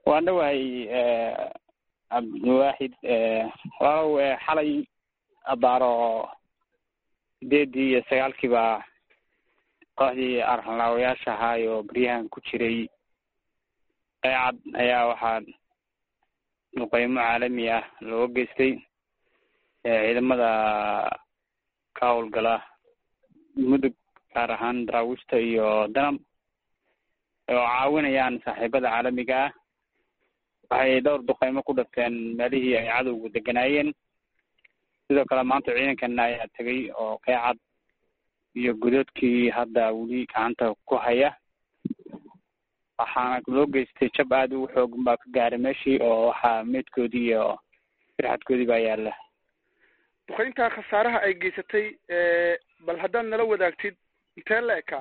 waan dhawahay cabdiwaaxid walaalow xalay abaaro sideedii iyo sagaalkii baa kooxdii arxanlaawayaasha ahaay oo beryahan ku jiray qeycad ayaa waxaa duqeymo caalami ah looga geystay ciidamada ka howlgala mudug gaar ahaan daraawiishta iyo danab oo caawinayaan saaxiibada caalamiga ah waxay dhowr duqeymo ku dhafteen meelihii ay cadowgu deganaayeen sidoo kale maanta ciidankana ayaa tegay oo qeycad iyo godoodkii hadda weli gacanta ku haya waxaana loo geystay jab aada u xoogan baa ka gaaray meeshii oo waxaa meydkoodii iyo firxadkoodii baa yaalla duqeyntaa khasaaraha ay geysatay bal haddaad nala wadaagtid intee la ekaa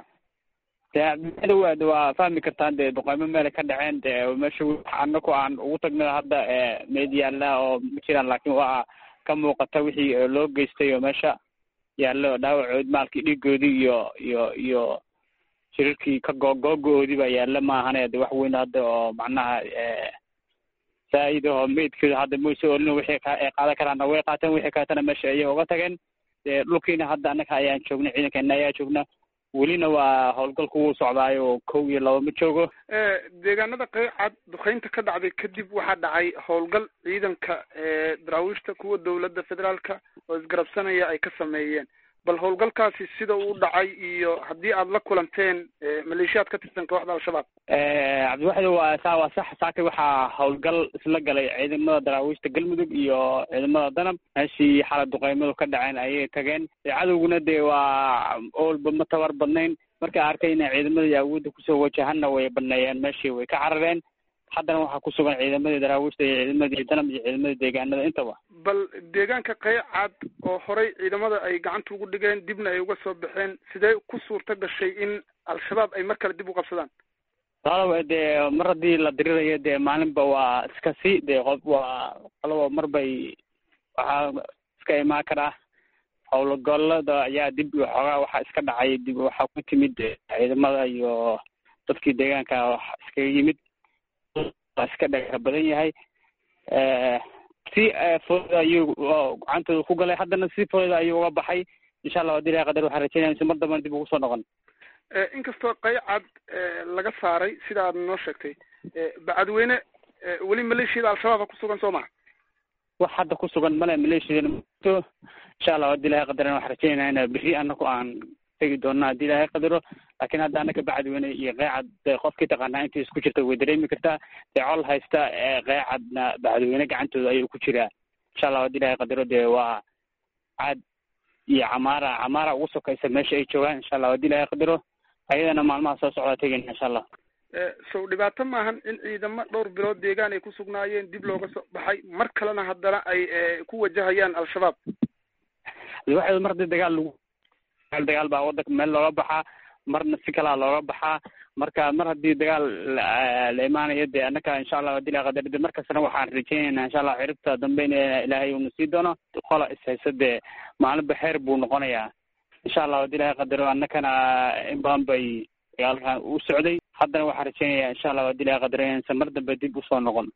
de waad waa fahmi kartaan dee duqeymo meelay ka dhaceen dee meesha anaku aan ugu tagna hadda meyd yaalla oo ma jiraan laakiin waa ka muuqata wixii loo geystay oo meesha yaallo dhaawacood maalkii dhiigoodii iyo iyo iyo shirarkii ka googoogoodii baa yaalla maahane de wax weyn hadda oo macnaha saa-id oo meydkooda hadda mayso olina wixii ay qaadan karaana way qaateen wixii kaletana meesha ayay uga tageen dee dhulkiina hadda annaga ayaan joogna ciidankeena ayaa joogna welina waa howlgalku wuu socdaayo kow iyo laba ma joogo deegaanada qeycad duqeynta ka dhacday kadib waxaa dhacay howlgal ciidanka daraawiishta kuwa dowladda federaalka oo isgarabsanaya ay ka sameeyeen bal howlgalkaasi sida uu dhacay iyo haddii aad la kulanteen maleeshiyaad ka tirsan kooxda al-shabaab cabdiwaxid waa saa waa sax saaka waxaa howlgal isla galay ciidamada daraawiishta galmudug iyo ciidamada danab meeshii xalay duqeymadu ka dhaceen ayay tageen cadowguna dee waa oolba ma tabar badnayn markay arkayna ciidamadii awoodda kusoo wajahanna way baneeyeen meeshii way ka carareen haddana waxaa ku sugan ciidamadii daraawiishta iyo ciidamadii danab iyo ciidamadii deegaanada intaba bal deegaanka qeycad oo horey ciidamada ay gacanta ugu dhigeen dibna ay uga soo baxeen sidee ku suurta gashay in al-shabaab ay mar kale dib u qabsadaan walaalow dee mar haddii la dirirayo dee maalinba waa iska si dee qof waa qoloba mar bay waxaa iska imaan karaa howlgallada ayaa dib xoogaa waxaa iska dhacay dib waxaa ku timid ciidamada iyo dadkii deegaanka wax iskaga yimid waa iska dhaga badan yahay si fooda ayuu gacantooda ku galay haddana si fooda ayuu uga baxay insha allah hadii ilahay qadar waxaan rajeynaya si mar dambana dib ugu soo noqon inkastoo qeycad laga saaray sida aad noo sheegtay bacadweyne weli maleeshiyada al-shabaaba ku sugan soo maha wax hadda ku sugan male maleeshiyadana mato insha allah hadii ilahay qadaran waxaan rajeynaya ina bixi anaku aan tegi doona haddii ilahay qadaro laakiin hadda anaka bacadweyne iyo qeycad de qofkii taqaanaa intii isku jirta way dareemi kartaa dee col haysta qeycadna bacadweyne gacantooda ayuu ku jiraa insha allah hadii ilahay qadaro dee waa caad iyo camaara camaara ugu sokaysa meesha ay joogaan insha allah hadii ilahay qadaro ayadana maalmaha soo socdaa tegayna insha allah sow dhibaato maahan in ciidamo dhowr bilood deegaan ay ku sugnaayeen dib looga soo baxay mar kalena haddana ay ku wajahayaan al-shabaab waxa mar hadii dagaal lagu dagaal baa wadanka meel looga baxaa marna si kalaa looga baxaa marka mar haddii dagaal la imaanayo dee annaka insha allah hadii ilahay qadar de markastana waxaan rajeynaynaa insha allah ciribta dambe in ilaahay uuna sii doono qola ishaysa dee maalinba xeer buu noqonayaa insha allah hadii ilahay qadaro annakana in badan bay dagaalkan u socday haddana waxaan rajeynayaa insha allah hadii ilahay qadaro inaysan mar dambe dib usoo noqon